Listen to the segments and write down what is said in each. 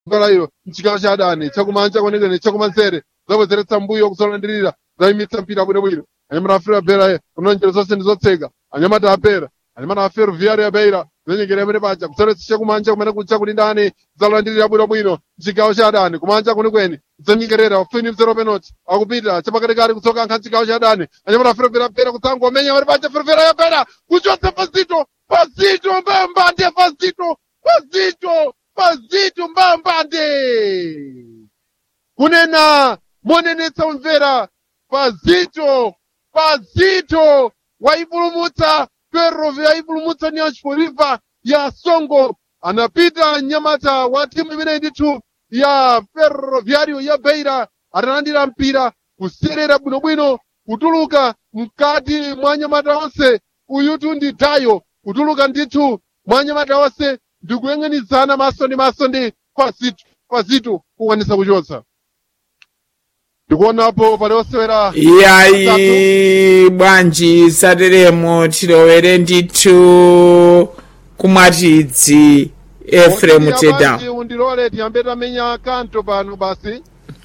gola ilo mchigawo cha adani chakumanja kwenikweni chakumanzere zabwezeretsa mbuyo kuzolandirira zayimitsa mpira bwinobwino anyamata afero bera kunonjero zonse ndi zotseka anyamata apera anyamata afero viari abeira zenyengera amene paja kuzoletsa chakumanja kumene kucha kuli ndani zalandirira bwinobwino mchigawo cha adani kumanja kwenikweni zenyengerera ufini mzero penalty akupita chapakatikati kutsoka nkha mchigawo cha adani anyamata afero bera bera kutsangwa amenya amene paja afero bera yapera kuchotsa pazito pazito mbambande pazito pazito pazito mbambande kunena monenetsa umvera pazito pazito waipulumutsa ferrovi yaipulumutsa ni achipoliva ya songo anapita nyamata wa timu imeneyi ndithu ya ferroviario ya beira atalandira mpira kuserera bwinobwino kutuluka mkati mwa nyamata onse uyutu ndi dayo kutuluka ndithu mwa nyamata onse ndikuyang'anizana maso ndi maso ndi pazito pazito kukwanisa kuchotsa ndikuonapo pali osewera iyayi bwanji sateremo tilowere ndithu kumwatidzi efremu teda Bwanji undilole tiyambe tamenya kanto pano basi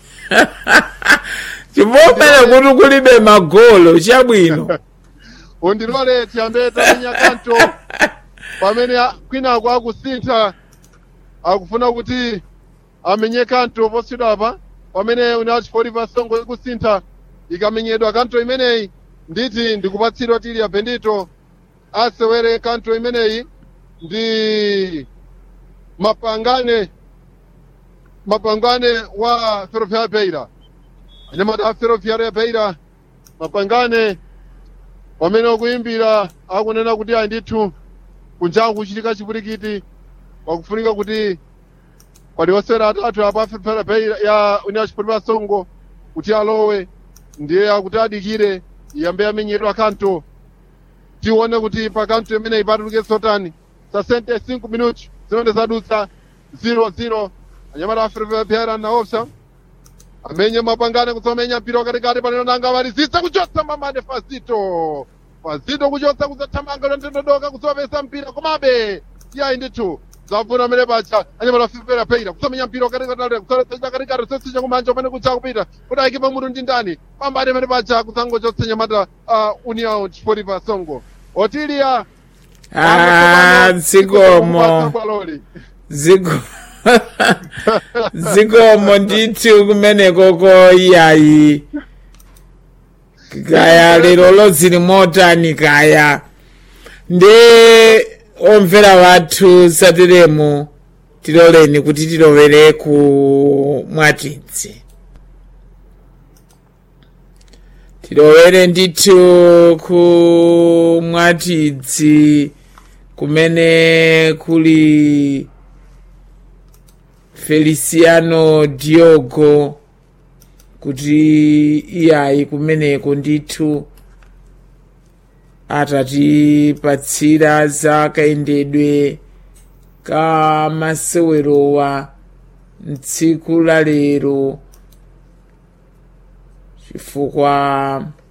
chipomene kuti kulibe magolo chabwino undilole tiyambe tamenya kanto pamene a- kwinako akusintha akufuna kuti amenye kanto posachedwapa pamene unachipoliva songo ikusintha ikamenyedwa kanto imeneyi nditi ndikupatsidwa tili ya bendito asewere kanto imeneyi ndi mapangane mapangane wa ferroviária beira anyamata a ferroviária beira mapangane pamene akuimbira akunena kuti ayi ndithu kunjangu kuchitika chipwirikiti wakufunika kuti pali osewera atatu apa a ferroviária beira ya união chipoliva songo kuti alowe ndiye akuti adikire iyambe yamenyedwa kanto tione kuti pa kanto imeneyi patuluke sotani sa 65 minutos zinonde zadutsa 0-0 anyamata a ferroviária na opsa amenye mapangane kutsomenya mpira wakatikati paneno nanga malizisa kuchotsa mamane fazito fazito kuchotsa kuzathamanga lontendodoka kutsopesa mpira komabe iyayi ndithu zavuna amene pacha anyamata ferroviária peira kutsomenya mpira wakatikati kutsoletsa katikati sosicha kumanja pamene kucha kupita kudayike pamutu ndi ndani pambane amene pacha kusangochotsa nyamata a união chipoliva songo otilia ah zikomo Baloli. ziko zikomo ndithu kumenekoko iyayi kaya lero lozili motani kaya ndi omvera wathu sateremo tiloleni kuti tilowere ku mwatidzi tilowere ndithu ku mwatidzi kumene kuli feliciano diogo kuti iyayi kumeneko ndithu atatipatsira za kayendedwe ka masewerowa mtsiku la lero chifukwa